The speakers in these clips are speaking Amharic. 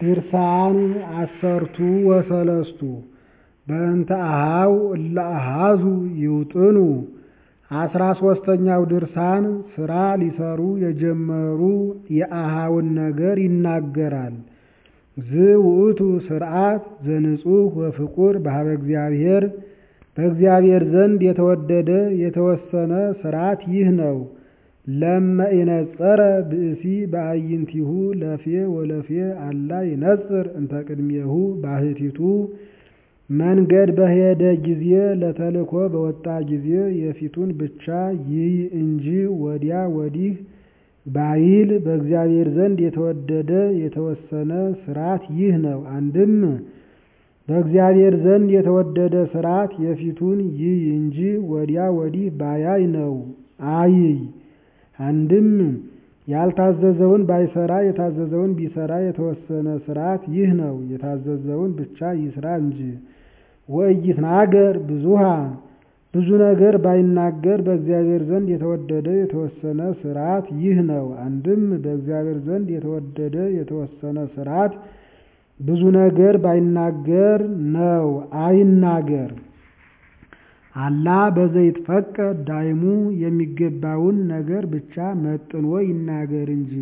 ድርሳን ዐሠርቱ ወሰለስቱ በእንተ አኀው እለ አኀዙ ይውጥኑ አስራ ሦስተኛው ድርሳን ሥራ ሊሠሩ የጀመሩ የአኀውን ነገር ይናገራል። ዝውእቱ ሥርዓት ዘንጹሕ ወፍቁር በኀበ እግዚአብሔር በእግዚአብሔር ዘንድ የተወደደ የተወሰነ ሥርዓት ይህ ነው። ለመ ኢነጸረ ብእሲ በአዕይንቲሁ ለፌ ወለፌ አላ ይነጽር እንተ ቅድሜሁ ባሕቲቱ መንገድ በሄደ ጊዜ ለተልእኮ በወጣ ጊዜ የፊቱን ብቻ ይይ እንጂ ወዲያ ወዲህ ባይል በእግዚአብሔር ዘንድ የተወደደ የተወሰነ ሥርዓት ይህ ነው። አንድም በእግዚአብሔር ዘንድ የተወደደ ሥርዓት የፊቱን ይይ እንጂ ወዲያ ወዲህ ባያይ ነው አይይ። አንድም ያልታዘዘውን ባይሰራ የታዘዘውን ቢሰራ የተወሰነ ሥርዓት ይህ ነው። የታዘዘውን ብቻ ይስራ እንጂ። ወኢይትናገር ብዙኃ ብዙ ነገር ባይናገር በእግዚአብሔር ዘንድ የተወደደ የተወሰነ ሥርዓት ይህ ነው። አንድም በእግዚአብሔር ዘንድ የተወደደ የተወሰነ ሥርዓት ብዙ ነገር ባይናገር ነው አይናገር። አላ በዘይትፈቀድ ዳይሙ የሚገባውን ነገር ብቻ መጥኖ ይናገር እንጂ።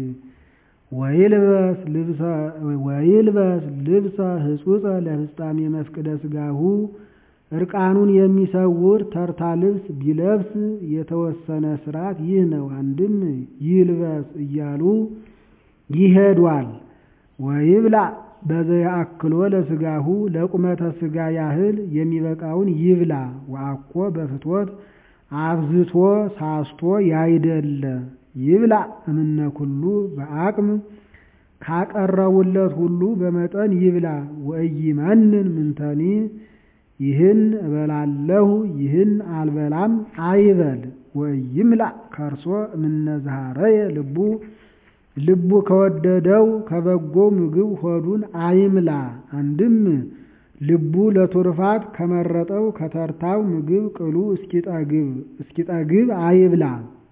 ወይልበስ ልብሰ ሕጹጸ ለፍጻሜ መፍቅደ ሥጋሁ እርቃኑን የሚሰውር ተርታ ልብስ ቢለብስ የተወሰነ ሥርዓት ይህ ነው። አንድም ይልበስ እያሉ ይሄዷል። ወይብላ በዘየአክሎ ለሥጋሁ ለቁመተ ሥጋ ያህል የሚበቃውን ይብላ። ወአኮ በፍትወት አብዝቶ ሳስቶ ያይደለ ይብላ እምነ ኩሉ በአቅም ካቀረቡለት ሁሉ በመጠን ይብላ። ወኢይመንን ምንተኒ ይህን እበላለሁ ይህን አልበላም አይበል። ወኢይምላ ከርሶ እምነ ዘኀረየ ልቡ ልቡ ከወደደው ከበጎ ምግብ ሆዱን አይምላ። አንድም ልቡ ለቱርፋት ከመረጠው ከተርታው ምግብ ቅሉ እስኪጠግብ አይብላ።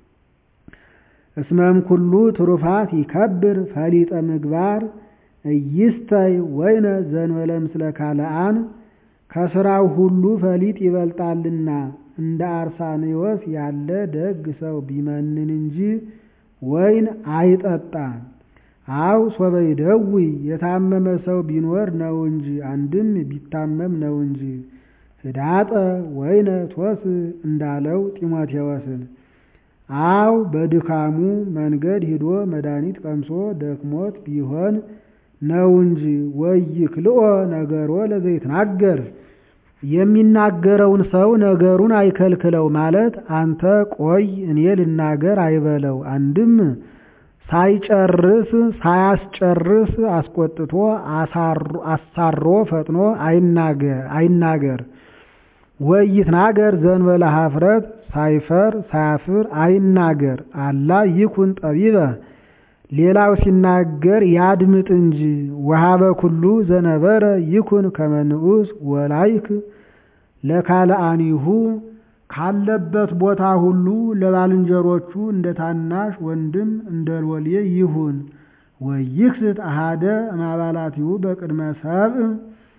እስመም ኩሉ ትሩፋት ይከብር ፈሊጠ ምግባር እይስተይ ወይነ ዘንበለ ምስለ ካልአን ከሥራው ሁሉ ፈሊጥ ይበልጣልና እንደ አርሳኔዎስ ያለ ደግ ሰው ቢመንን እንጂ ወይን አይጠጣ። አው ሶበይ ደዊ የታመመ ሰው ቢኖር ነው እንጂ አንድም ቢታመም ነው እንጂ ህዳጠ ወይነ ቶስ እንዳለው ጢሞቴዎስን አው በድካሙ መንገድ ሂዶ መድኃኒት ቀምሶ ደክሞት ቢሆን ነው እንጂ ወይክልኦ ነገሮ ለዘይትናገር የሚናገረውን ሰው ነገሩን አይከልክለው ማለት አንተ ቆይ እኔ ልናገር አይበለው። አንድም ሳይጨርስ ሳያስጨርስ አስቆጥቶ አሳሮ ፈጥኖ አይናገር። ወይትናገር ዘንበለ ኀፍረት ሳይፈር ሳያፍር አይናገር። አላ ይኩን ጠቢበ ሌላው ሲናገር ያድምጥ እንጂ። ወሀበ ኩሉ ዘነበረ ይኩን ከመ ንዑስ ወላይክ ለካልአኒሁ ካለበት ቦታ ሁሉ ለባልንጀሮቹ እንደ ታናሽ ወንድም እንደ ሎሌ ይሁን። ወይክስት አሃደ እማባላቲሁ በቅድመ ሰብእ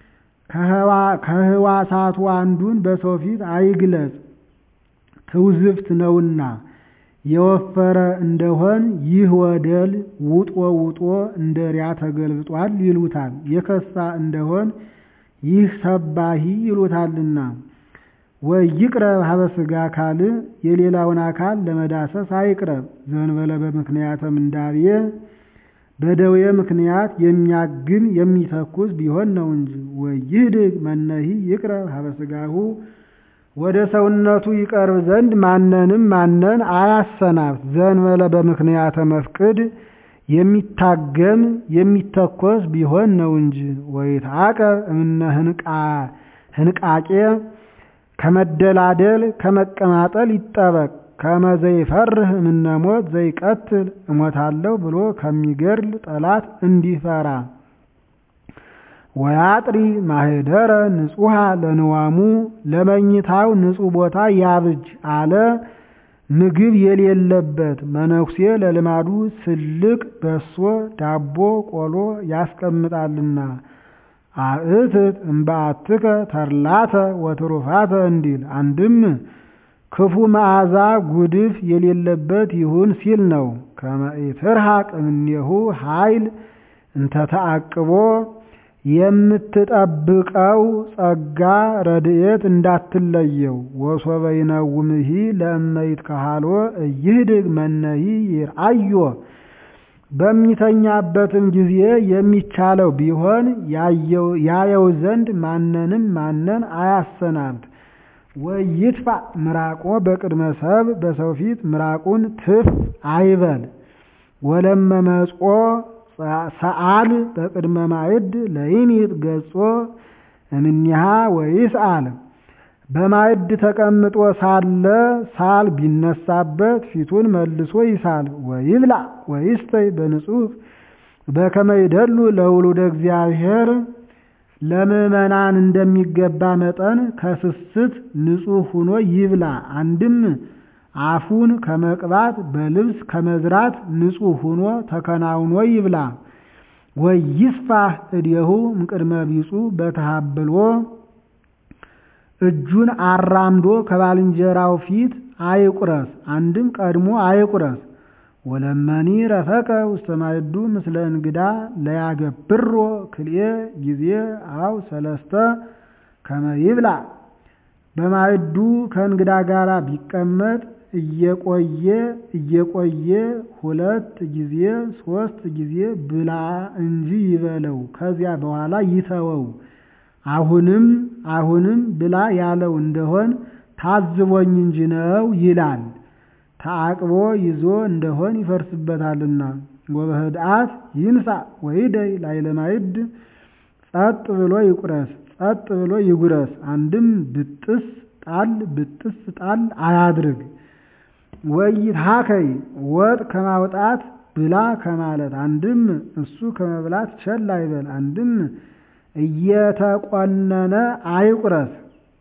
ከህዋሳቱ አንዱን በሰው ፊት አይግለጽ፣ ትውዝፍት ነውና። የወፈረ እንደሆን ይህ ወደል ውጦ ውጦ እንደ ሪያ ተገልብጧል ይሉታል። የከሳ እንደሆን ይህ ሰባሂ ይሉታልና። ወይቅረብ ሀበ ሥጋ አካል የሌላውን አካል ለመዳሰስ አይቅረብ። ዘንበለ በምክንያተ ምንዳቤ በደዌ ምክንያት የሚያግን የሚተኩስ ቢሆን ነው እንጂ። ወይህድግ መነሂ ይቅረብ ሀበ ሥጋሁ ወደ ሰውነቱ ይቀርብ ዘንድ ማንንም ማንን አያሰናብት። ዘንበለ በምክንያተ መፍቅድ የሚታገም የሚተኮስ ቢሆን ነው እንጂ። ወይትዐቀብ እምነ ህንቃቄ ከመደላደል ከመቀማጠል ይጠበቅ። ከመ ዘይፈርህ እምነ ሞት ዘይቀትል እሞታለሁ ብሎ ከሚገድል ጠላት እንዲፈራ። ወያጥሪ ማህደረ ንጹሐ ለንዋሙ ለመኝታው ንጹሕ ቦታ ያብጅ አለ። ምግብ የሌለበት መነኩሴ ለልማዱ ስልቅ በሶ ዳቦ ቆሎ ያስቀምጣልና አእትት እምበአትከ ተርላተ ወትሩፋተ እንዲል አንድም ክፉ መዓዛ ጉድፍ የሌለበት ይሁን ሲል ነው። ከመ ኢትርሐቅ እምኔሁ ኃይል እንተተአቅቦ የምትጠብቀው ጸጋ ረድኤት እንዳትለየው። ወሶበ ይነውምሂ ለእመይት ካሃሎ እይህድግ መነሂ ይርአዮ በሚተኛበትም ጊዜ የሚቻለው ቢሆን ያየው ዘንድ ማንንም ማንን አያሰናብት። ወይትፋ ምራቆ በቅድመ ሰብ በሰው ፊት ምራቁን ትፍ አይበል። ወለመመጾ ሰአል በቅድመ ማዕድ ለይሚጥ ገጾ እምኒሃ ወይስአል በማዕድ ተቀምጦ ሳለ ሳል ቢነሳበት ፊቱን መልሶ ይሳል። ወይብላ ወይስተይ በንጹህ በከመ ይደሉ ለውሉደ እግዚአብሔር ለምዕመናን እንደሚገባ መጠን ከስስት ንጹሕ ሁኖ ይብላ። አንድም አፉን ከመቅባት በልብስ ከመዝራት ንጹሕ ሁኖ ተከናውኖ ይብላ። ወይስፋህ እዴሁ እምቅድመ ቢጹ በተሃብሎ እጁን አራምዶ ከባልንጀራው ፊት አይቁረስ። አንድም ቀድሞ አይቁረስ። ወለመኒ ረፈቀ ውስተ ማዕዱ ምስለ እንግዳ ለያገብሮ ክልኤ ጊዜ አው ሰለስተ ከመ ይብላ በማዕዱ ከእንግዳ ጋር ቢቀመጥ እየቆየ እየቆየ ሁለት ጊዜ ሶስት ጊዜ ብላ እንጂ ይበለው፣ ከዚያ በኋላ ይተወው። አሁንም አሁንም ብላ ያለው እንደሆን ታዝቦኝ እንጂ ነው ይላል። ተአቅቦ ይዞ እንደሆን ይፈርስበታልና። ወበህድአት ይንሳ ወይደይ ላዕለ ማዕድ ጸጥ ብሎ ይቁረስ፣ ጸጥ ብሎ ይጉረስ። አንድም ብጥስ ጣል ብጥስ ጣል አያድርግ። ወይትሃከይ ወጥ ከማውጣት ብላ ከማለት አንድም እሱ ከመብላት ቸል አይበል። አንድም እየተቆነነ አይቁረስ።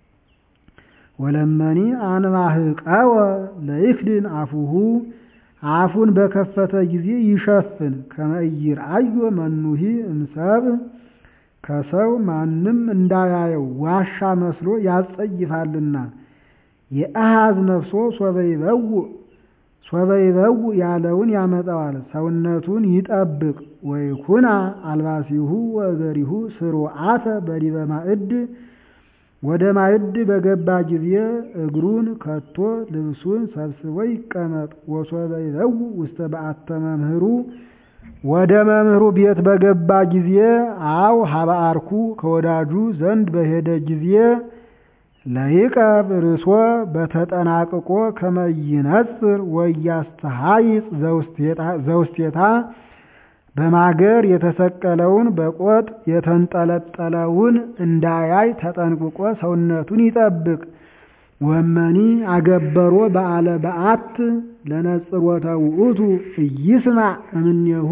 ወለመኒ አንባህቀወ ለይክድን አፉሁ አፉን በከፈተ ጊዜ ይሸፍን። ከመ ኢይርአዮ መኑሂ እምሰብ ከሰው ማንም እንዳያየው ዋሻ መስሎ ያጸይፋልና። የአሃዝ ነፍሶ ሶበ ይበውእ ሶበ ይበውእ ያለውን ያመጣዋል። ሰውነቱን ይጠብቅ። ወይኩና አልባሲሁ ወእገሪሁ ስሩዓተ በዲበ ማዕድ ወደ ማዕድ በገባ ጊዜ እግሩን ከቶ ልብሱን ሰብስቦ ይቀመጥ። ወሶበ ይበውእ ውስተ በአተ መምህሩ ወደ መምህሩ ቤት በገባ ጊዜ አው ሀበአርኩ ከወዳጁ ዘንድ በሄደ ጊዜ ለይቀብ ርእሶ በተጠናቅቆ ከመይነጽር ወያስተሃይጽ ዘውስቴታ በማገር የተሰቀለውን በቆጥ የተንጠለጠለውን እንዳያይ ተጠንቅቆ ሰውነቱን ይጠብቅ። ወመኒ አገበሮ በዓለ በዓት ለነጽሮተ ውእቱ ኢይስማ እምኔሁ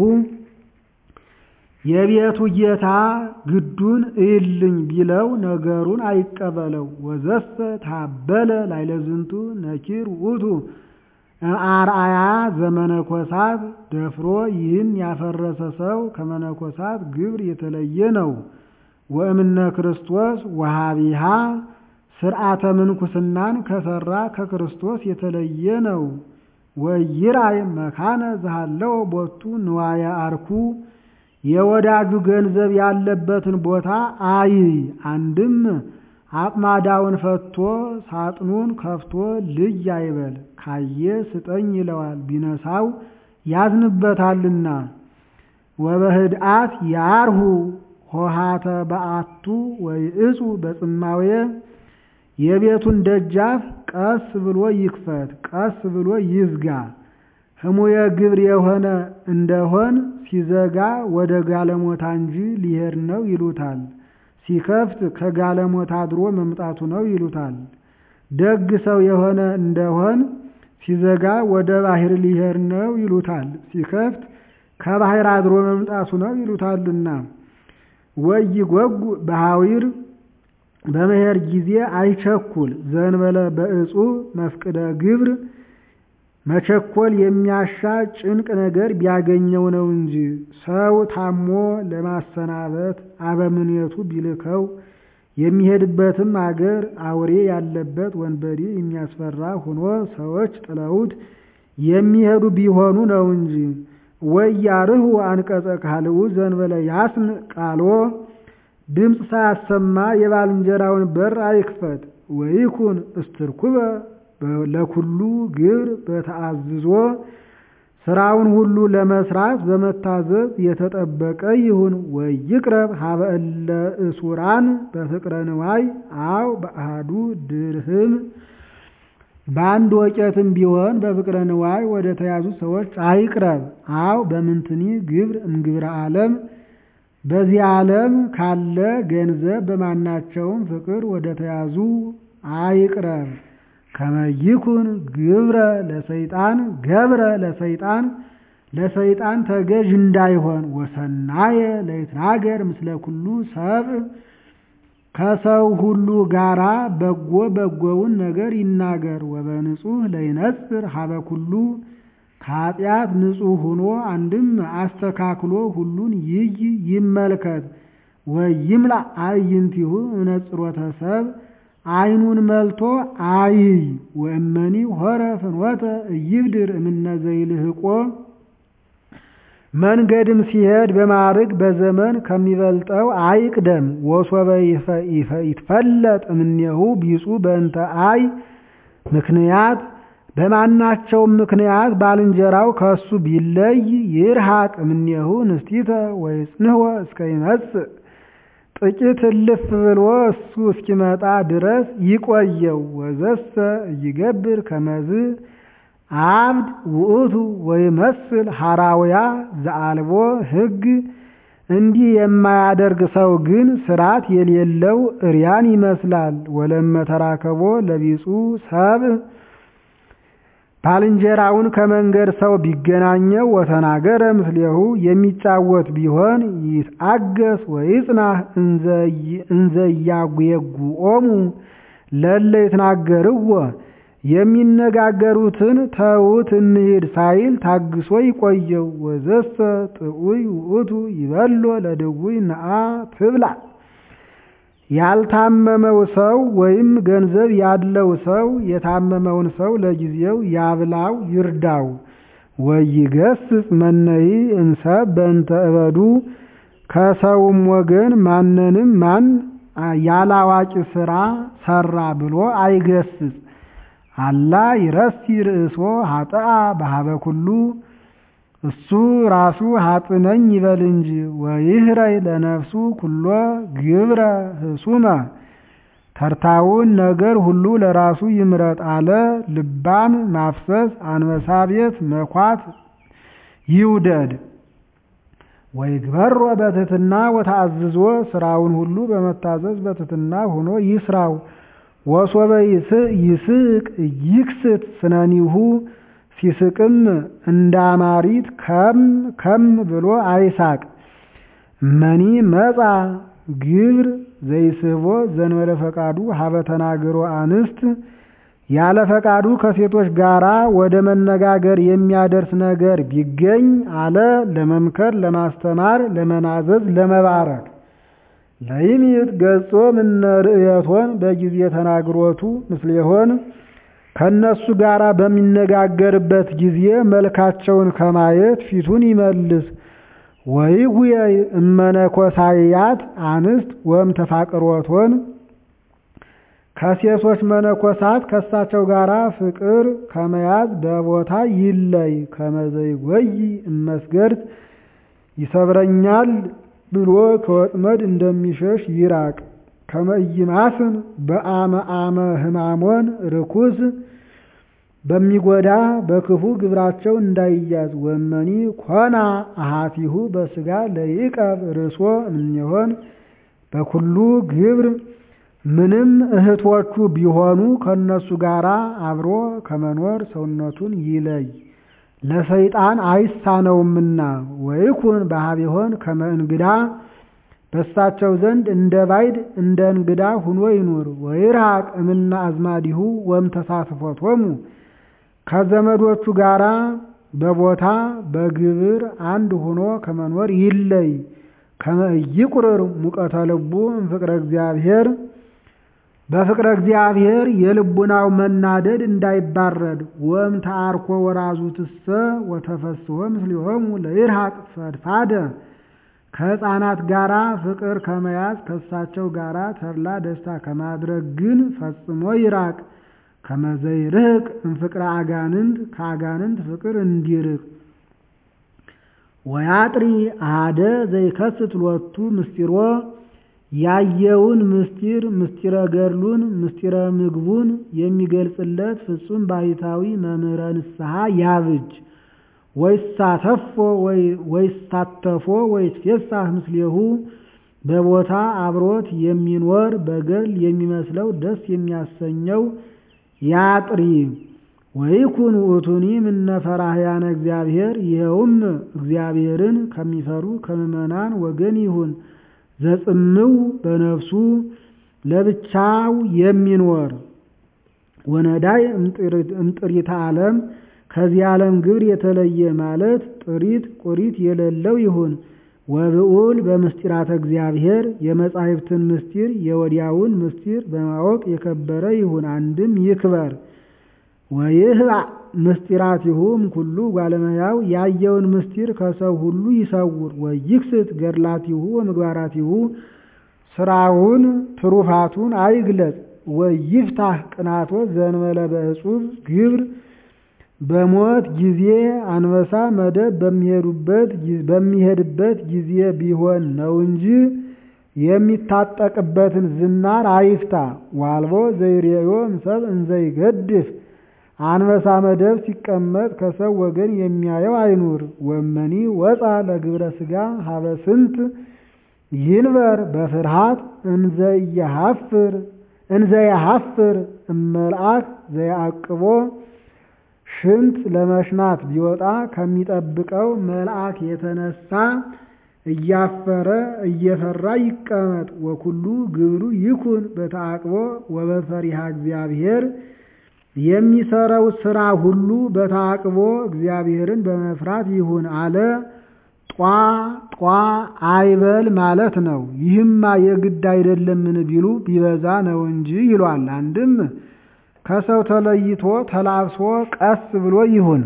የቤቱ ጌታ ግዱን እይልኝ ቢለው ነገሩን አይቀበለው። ወዘሰ ታበለ ላይለዝንቱ ነኪር ውእቱ አርአያ ዘመነኮሳት ደፍሮ ይህን ያፈረሰ ሰው ከመነኮሳት ግብር የተለየ ነው። ወእምነ ክርስቶስ ወሃቢሃ ስርዓተ ምንኩስናን ከሰራ ከክርስቶስ የተለየ ነው። ወይራይ መካነ ዘሃለው ቦቱ ንዋየ አርኩ የወዳጁ ገንዘብ ያለበትን ቦታ አይ አንድም አቅማዳውን ፈቶ ሳጥኑን ከፍቶ ልጅ አይበል። ካየ ስጠኝ ይለዋል፣ ቢነሳው ያዝንበታልና። ወበህድአት ያርሁ ሆሃተ በአቱ ወይእጹ በጽማዌ የቤቱን ደጃፍ ቀስ ብሎ ይክፈት፣ ቀስ ብሎ ይዝጋ። ህሙየ ግብር የሆነ እንደሆን ሲዘጋ ወደ ጋለሞታ እንጂ ሊሄድ ነው ይሉታል። ሲከፍት ከጋለሞታ አድሮ መምጣቱ ነው ይሉታል። ደግ ሰው የሆነ እንደሆን ሲዘጋ ወደ ባህር ሊሄድ ነው ይሉታል። ሲከፍት ከባህር አድሮ መምጣቱ ነው ይሉታልና። ወይ ጎጉ በሐዊር በመሄድ ጊዜ አይቸኩል። ዘንበለ በእጹ መፍቅደ ግብር መቸኮል የሚያሻ ጭንቅ ነገር ቢያገኘው ነው እንጂ ሰው ታሞ ለማሰናበት አበምኔቱ ቢልከው የሚሄድበትም አገር አውሬ ያለበት ወንበዴ የሚያስፈራ ሆኖ ሰዎች ጥለውት የሚሄዱ ቢሆኑ ነው እንጂ ወያርሁ አንቀጸ ካልኡ ዘንበለ ያስም ቃሎ ድምፅ ሳያሰማ የባልንጀራውን በር አይክፈት። ወይኩን እስትርኩበ ለኩሉ ግብር በተአዝዞ ስራውን ሁሉ ለመስራት በመታዘዝ የተጠበቀ ይሁን። ወይቅረብ ሀበ እለ እሱራን በፍቅረ ንዋይ አው በአሃዱ ድርህም በአንድ ወቄትም ቢሆን በፍቅረ ንዋይ ወደ ተያዙ ሰዎች አይቅረብ። አው በምንትኒ ግብር እምግብረ ዓለም በዚህ ዓለም ካለ ገንዘብ በማናቸውም ፍቅር ወደ ተያዙ አይቅረብ። ከመይኩን ግብረ ለሰይጣን ገብረ ለሰይጣን ለሰይጣን ተገዥ እንዳይሆን ወሰናየ ለይትናገር ምስለ ኩሉ ሰብእ ከሰው ሁሉ ጋራ በጎ በጎውን ነገር ይናገር። ወበንጹህ ለይነጽር ሀበ ኩሉ ከኃጢአት ንጹሕ ሆኖ አንድም አስተካክሎ ሁሉን ይይ ይመልከት። ወይምላ አዕይንቲሁ እምነጽሮተ ሰብእ አይኑን መልቶ አይይ። ወእመኒ ሆረ ፍኖተ እይብድር እምነ ዘይልህቆ መንገድም ሲሄድ በማዕርግ በዘመን ከሚበልጠው አይቅደም። ወሶበ ይትፈለጥ እምኔሁ ቢጹ በእንተ አይ ምክንያት በማናቸውም ምክንያት ባልንጀራው ከሱ ቢለይ ይርሃቅ እምኔሁ ንስቲተ ወይጽንሕወ እስከ ይመጽእ ጥቂት እልፍ ብሎ እሱ እስኪመጣ ድረስ ይቆየው። ወዘሰ እይገብር ከመዝ አብድ ውእቱ ወይመስል ሐራውያ ዘአልቦ ሕግ እንዲህ የማያደርግ ሰው ግን ስርዓት የሌለው እርያን ይመስላል። ወለመተራከቦ ለቢጹ ሰብእ ባልንጀራውን ከመንገድ ሰው ቢገናኘው ወተናገረ ምስሌሁ የሚጫወት ቢሆን ይትአገስ ወይጽናህ እንዘያጉየጉኦሙ ለለ ይትናገርዎ የሚነጋገሩትን ተዉት እንሂድ ሳይል ታግሶ ይቆየው። ወዘሰ ጥዑይ ውእቱ ይበሎ ለድውይ ነአ ትብላ ያልታመመው ሰው ወይም ገንዘብ ያለው ሰው የታመመውን ሰው ለጊዜው ያብላው ይርዳው። ወይገስጽ መነይ እንሰብ በእንተ እበዱ ከሰውም ወገን ማንንም ማን ያላዋቂ ስራ ሰራ ብሎ አይገስጽ። አላ ይረሲ ርእሶ ሀጥአ በሀበ ኩሉ እሱ ራሱ ሀጥ ነኝ ይበል እንጂ ወይህረይ ለነፍሱ ኩሎ ግብረ ህሱመ ተርታውን ነገር ሁሉ ለራሱ ይምረጥ አለ። ልባም ማፍሰስ አንበሳ ቤት መኳት ይውደድ። ወይግበሮ በትሕትና ወተአዝዞ ስራውን ሁሉ በመታዘዝ በትሕትና ሆኖ ይስራው። ወሶበ ይስቅ ይክስት ስነኒሁ ሲስቅም እንዳማሪት ከም ከም ብሎ አይሳቅ። መኒ መጻ ግብር ዘይስቦ ዘንበለ ፈቃዱ ሀበ ተናግሮ አንስት ያለ ፈቃዱ ከሴቶች ጋራ ወደ መነጋገር የሚያደርስ ነገር ቢገኝ አለ ለመምከር፣ ለማስተማር፣ ለመናዘዝ፣ ለመባረክ ለይሚት ገጾ ምነ ርእየቶን በጊዜ ተናግሮቱ ምስሌሆን ከነሱ ጋር በሚነጋገርበት ጊዜ መልካቸውን ከማየት ፊቱን ይመልስ። ወይጉየይ እመነኮሳያት አንስት ወም ተፋቅሮቶን ከሴቶች መነኮሳት ከሳቸው ጋር ፍቅር ከመያዝ በቦታ ይለይ። ከመዘይ ጎይ እመስገድት ይሰብረኛል ብሎ ከወጥመድ እንደሚሸሽ ይራቅ። ከመይማስን በአመ አመ ህማሞን ርኩስ በሚጎዳ በክፉ ግብራቸው እንዳይያዝ። ወመኒ ኮና አሃቲሁ በስጋ ለይቀብ ርሶ እምኔሆን በኩሉ ግብር ምንም እህቶቹ ቢሆኑ ከነሱ ጋር አብሮ ከመኖር ሰውነቱን ይለይ፣ ለሰይጣን አይሳነውምና። ወይኩን በሀቢሆን ከመ እንግዳ በሳቸው ዘንድ እንደ ባይድ እንደ እንግዳ ሁኖ ይኑር። ወይርሃቅ እምነ አዝማዲሁ ወም ተሳትፎቶሙ ከዘመዶቹ ጋራ በቦታ በግብር አንድ ሆኖ ከመኖር ይለይ። ከመ ኢይቁርር ሙቀተ ልቡ እምፍቅረ እግዚአብሔር በፍቅረ እግዚአብሔር የልቡናው መናደድ እንዳይባረድ። ወም ተአርኮ ወራዙትሰ ወተፈስሖ ምስሊሆሙ ለይርሃቅ ፈድፋደ ከሕፃናት ጋራ ፍቅር ከመያዝ ከእሳቸው ጋራ ተድላ ደስታ ከማድረግ ግን ፈጽሞ ይራቅ። ከመዘይርህቅ እምፍቅረ አጋንንት ከአጋንንት ፍቅር እንዲርቅ። ወያጥሪ አደ ዘይከስት ሎቱ ምስጢሮ ያየውን ምስጢር ምስጢረ ገድሉን ምስጢረ ምግቡን የሚገልጽለት ፍጹም ባሕታዊ መምህረ ንስሐ ያብጅ። ወይሳተፎ ወይሳተፎ ወይትፌሳህ ምስሌሁ በቦታ አብሮት የሚኖር በገድል የሚመስለው ደስ የሚያሰኘው ያጥሪ። ወይኩን ውእቱኒ እምነ ፈራህያነ እግዚአብሔር ይኸውም እግዚአብሔርን ከሚፈሩ ከምዕመናን ወገን ይሁን። ዘጽምው በነፍሱ ለብቻው የሚኖር ወነዳይ እምጥሪተ ዓለም ከዚህ ዓለም ግብር የተለየ ማለት ጥሪት ቁሪት የሌለው ይሁን። ወብዑል በምስጢራተ እግዚአብሔር የመጻሕፍትን ምስጢር የወዲያውን ምስጢር በማወቅ የከበረ ይሁን። አንድም ይክበር። ወይህባእ ምስጢራቲሁ እምኩሉ ጓለመያው ያየውን ምስጢር ከሰው ሁሉ ይሰውር። ወይክስት ገድላቲሁ ወምግባራቲሁ ስራውን ትሩፋቱን አይግለጽ። ወይፍታህ ቅናቶት ዘእንበለ በእጹብ ግብር በሞት ጊዜ አንበሳ መደብ በሚሄድበት ጊዜ ቢሆን ነው እንጂ የሚታጠቅበትን ዝናር አይፍታ። ዋልቦ ዘይሬዮ እምሰብ እንዘይገድፍ አንበሳ መደብ ሲቀመጥ ከሰው ወገን የሚያየው አይኑር። ወመኒ ወፃ ለግብረ ሥጋ ሀበ ስንት ይንበር በፍርሃት እንዘየሐፍር እንዘየሐፍር እመልአክ ዘያዕቅቦ ሽንት ለመሽናት ቢወጣ ከሚጠብቀው መልአክ የተነሳ እያፈረ እየፈራ ይቀመጥ። ወኩሉ ግብሩ ይኩን በተዓቅቦ ወበፈሪሃ እግዚአብሔር የሚሰራው ስራ ሁሉ በተዓቅቦ እግዚአብሔርን በመፍራት ይሁን አለ። ጧ ጧ አይበል ማለት ነው። ይህማ የግድ አይደለምን ቢሉ ቢበዛ ነው እንጂ ይሏል። አንድም ከሰው ተለይቶ ተላብሶ ቀስ ብሎ ይሁን።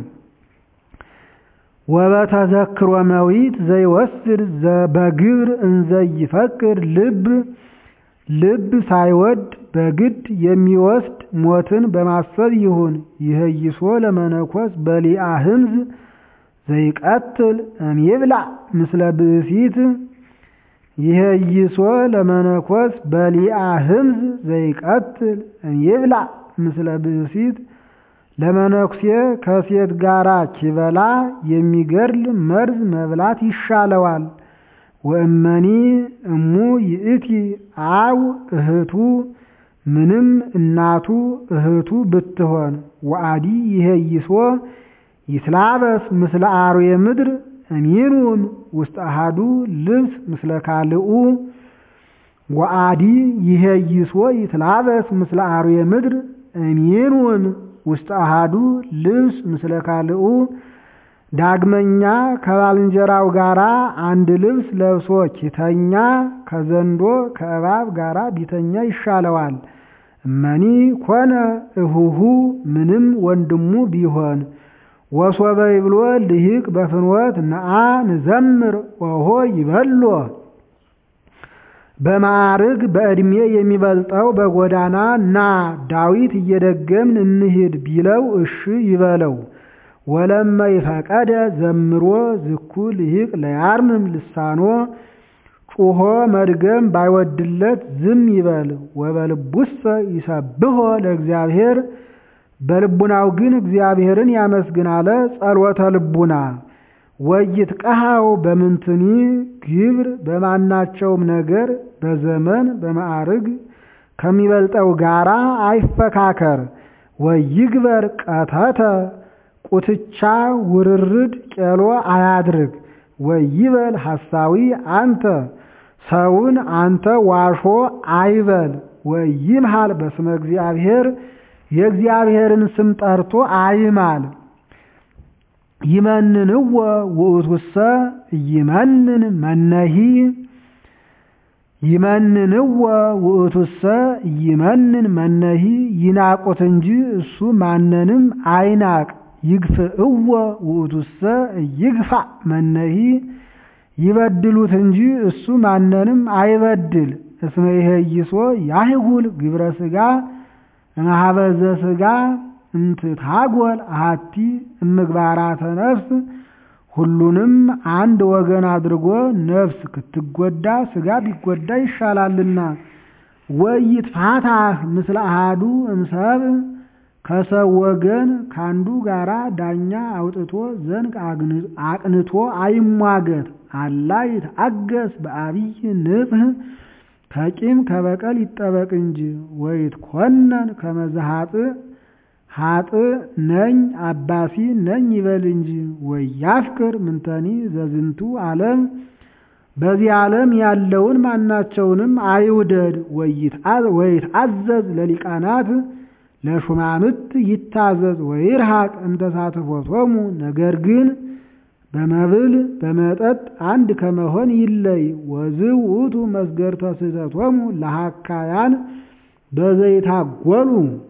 ወበተዘክሮ መዊት ዘይወስድ በግብር እንዘይፈቅድ ልብ ልብ ሳይወድ በግድ የሚወስድ ሞትን በማሰብ ይሁን። ይህይሶ ለመነኮስ በሊአ ህምዝ ዘይቀትል እምይብላ ምስለ ብእሲት ይህይሶ ለመነኮስ በሊአ ህምዝ ዘይቀትል እምይብላ ምስለ ብእሲት ለመነኩሴ ከሴት ጋራ ኪበላ የሚገድል መርዝ መብላት ይሻለዋል። ወእመኒ እሙ ይእቲ አው እህቱ ምንም እናቱ እህቱ ብትሆን ወአዲ ይሄይሶ ይትላበስ ምስለ አርዌ ምድር እሚኑም ውስጥ አሃዱ ልብስ ምስለ ካልኡ ወአዲ ይሄይሶ ይትላበስ ምስለ አርዌ ምድር እሚኑም ውስጥ አሃዱ ልብስ ምስለ ካልኡ ዳግመኛ ከባልንጀራው ጋራ አንድ ልብስ ለብሶ ኪተኛ ከዘንዶ ከእባብ ጋራ ቢተኛ ይሻለዋል። እመኒ ኮነ እሁሁ ምንም ወንድሙ ቢሆን ወሶበ ይብሎ ልሂቅ በፍኖት ነአ ንዘምር ኦሆ ይበሎ በማዕርግ በዕድሜ የሚበልጠው በጎዳና ና ዳዊት እየደገምን እንሂድ ቢለው እሺ ይበለው። ወለመ ይፈቀደ ዘምሮ ዝኩ ልሂቅ ለያርምም ልሳኖ ጩሆ መድገም ባይወድለት ዝም ይበል። ወበልቡሰ ይሰብሖ ለእግዚአብሔር በልቡናው ግን እግዚአብሔርን ያመስግን አለ። ጸሎተ ልቡና ወይት ቀሃው በምንትኒ ግብር በማናቸውም ነገር በዘመን በማዕርግ ከሚበልጠው ጋራ አይፈካከር። ወይግበር ቀተተ ቁትቻ ውርርድ ቄሎ አያድርግ። ወይበል ሐሳዊ አንተ ሰውን አንተ ዋሾ አይበል። ወይምሃል በስመ እግዚአብሔር የእግዚአብሔርን ስም ጠርቶ አይማል። ይመንንዎ ውእቱሰ ይመንን መነሂ ይመንንዎ ውእቱሰ ይመንን መነሂ ይናቁት እንጂ እሱ ማንንም አይናቅ። ይግፍእዎ ውእቱሰ ይግፋ መነሂ ይበድሉት እንጂ እሱ ማንንም አይበድል። እስመ ይሄይሶ ያህጉል ግብረ ሥጋ እምኀበዘ ሥጋ እንትታጎል አሐቲ እምግባራተ ነፍስ ሁሉንም አንድ ወገን አድርጎ ነፍስ ክትጎዳ ሥጋ ቢጎዳ ይሻላልና። ወይትፋታህ ምስለ አሐዱ እምሰብ ከሰው ወገን ካንዱ ጋራ ዳኛ አውጥቶ ዘንግ አቅንቶ አይሟገት። አላ ይትአገስ በአብይ ንጽሕ ከቂም ከበቀል ይጠበቅ እንጂ። ወይትኮነን ከመዘ ኃጥእ ኃጥእ ነኝ አባሲ ነኝ ይበል እንጂ። ወያፍቅር ምንተኒ ዘዝንቱ ዓለም በዚህ ዓለም ያለውን ማናቸውንም አይውደድ። ወይትአዘዝ ለሊቃናት ለሹማምት ይታዘዝ። ወይርሃቅ እምተሳትፎቶሙ ነገር ግን በመብል በመጠጥ አንድ ከመሆን ይለይ። ወዝእ ውእቱ መስገርተ ስሕተቶሙ ለሐካያን በዘይታጎሉ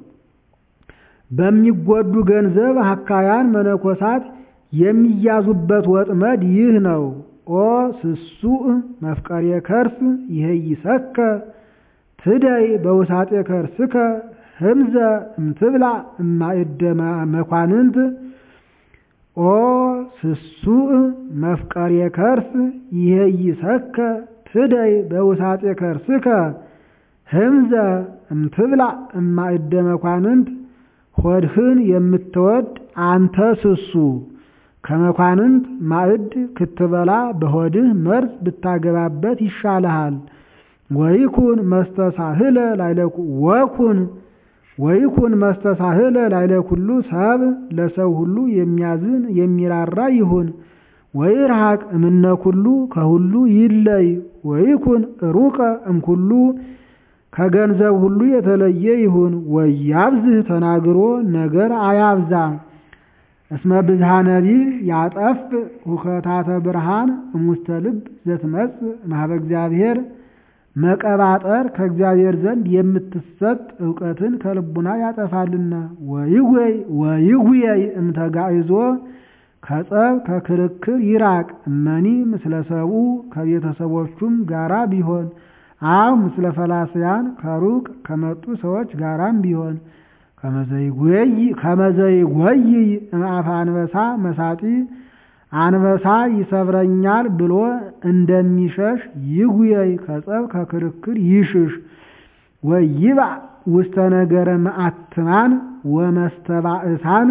በሚጎዱ ገንዘብ ሐካያን መነኮሳት የሚያዙበት ወጥመድ ይህ ነው። ኦ ስሱእ መፍቀሬ ከርስ ይሄይሰከ ትደይ በውሳጤ ከርስከ ህምዘ እምትብላ እማእደ መኳንንት ኦ ስሱእ መፍቀሬ ከርስ ይሄይሰከ ትደይ በውሳጤ ከርስከ ህምዘ እምትብላ እማእደ መኳንንት ሆድህን የምትወድ አንተ ስሱ ከመኳንንት ማዕድ ክትበላ በሆድህ መርዝ ብታገባበት ይሻልሃል። ወይኩን መስተሳህለ ላይለኩ ወኩን ወይኩን መስተሳህለ ላይለ ኩሉ ሰብ ለሰው ሁሉ የሚያዝን የሚራራ ይሁን። ወይርሃቅ እምነ ኩሉ ከሁሉ ይለይ። ወይኩን ሩቀ እምኩሉ ከገንዘብ ሁሉ የተለየ ይሁን። ወያብዝህ ተናግሮ ነገር አያብዛ። እስመ ብዝሃ ነቢብ ያጠፍ ሁከታተ ብርሃን እሙስተ ልብ ዘትመጽእ እምኀበ እግዚአብሔር መቀባጠር ከእግዚአብሔር ዘንድ የምትሰጥ እውቀትን ከልቡና ያጠፋልና። ወይጉይ ወይጉየይ እምተጋይዞ ከጸብ ከክርክር ይራቅ። እመኒ ምስለ ሰብኡ ከቤተሰቦቹም ጋራ ቢሆን አው ምስለ ፈላስያን ከሩቅ ከመጡ ሰዎች ጋራም ቢሆን ከመዘይጎይ እምአፈ አንበሳ መሳጢ አንበሳ ይሰብረኛል ብሎ እንደሚሸሽ ይጉየይ ከጸብ ከክርክር ይሽሽ። ወይባ ውስተ ነገረ መዓትማን ወመስተባእሳን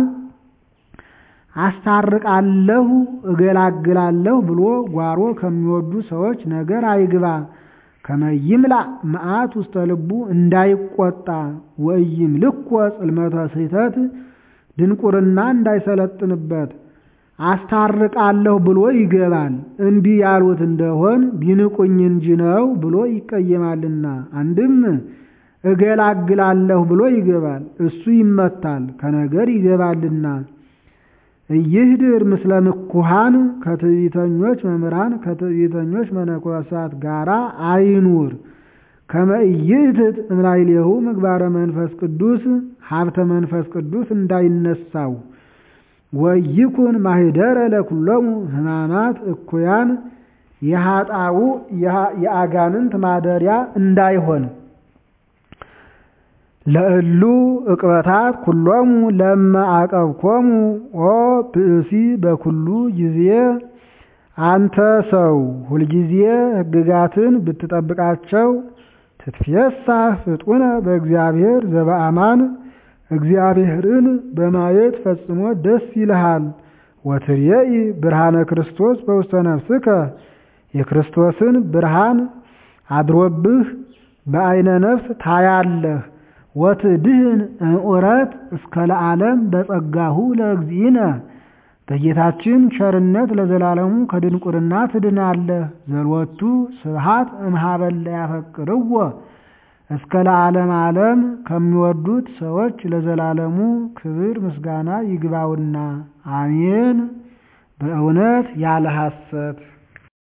አስታርቃለሁ እገላግላለሁ ብሎ ጓሮ ከሚወዱ ሰዎች ነገር አይግባ። ከመይምላ መዓት ውስተ ልቡ እንዳይቆጣ ወይም ልኮ ጽልመተ ስሕተት ድንቁርና እንዳይሰለጥንበት አስታርቃለሁ ብሎ ይገባል። እንዲህ ያሉት እንደሆን ቢንቁኝ እንጂ ነው ብሎ ይቀየማልና። አንድም እገላግላለሁ ብሎ ይገባል፣ እሱ ይመታል፣ ከነገር ይገባልና። እይህድር ምስለ ምኩሃን ከትዕቢተኞች መምህራን ከትዕቢተኞች መነኮሳት ጋራ አይኑር። ከመ ኢይእትት እምላይሌሁ ምግባረ መንፈስ ቅዱስ ሀብተ መንፈስ ቅዱስ እንዳይነሳው ወይኩን ማህደረ ለኩሎሙ ሕማማት እኩያን የኃጣው የአጋንንት ማደሪያ እንዳይሆን ለእሉ ዕቅበታት ኩሎሙ ለመ አቀብኮሙ ኦ ብእሲ በኩሉ ጊዜ አንተ ሰው ሁልጊዜ ሕግጋትን ብትጠብቃቸው ትትፌሳህ ፍጡነ በእግዚአብሔር ዘበአማን እግዚአብሔርን በማየት ፈጽሞ ደስ ይልሃል። ወትርየኢ ብርሃነ ክርስቶስ በውስተ ነፍስከ የክርስቶስን ብርሃን አድሮብህ በዐይነ ነፍስ ታያለህ። ወትድህን እምዑረት እስከ ለዓለም በጸጋሁ ለእግዚእነ በጌታችን ቸርነት ለዘላለሙ ከድንቁርና ትድናለህ። ዘልወቱ ስብሐት እምኀበለ ያፈቅርዎ እስከ ለዓለም ዓለም ከሚወዱት ሰዎች ለዘላለሙ ክብር ምስጋና ይግባውና አሜን። በእውነት ያለ ሐሰት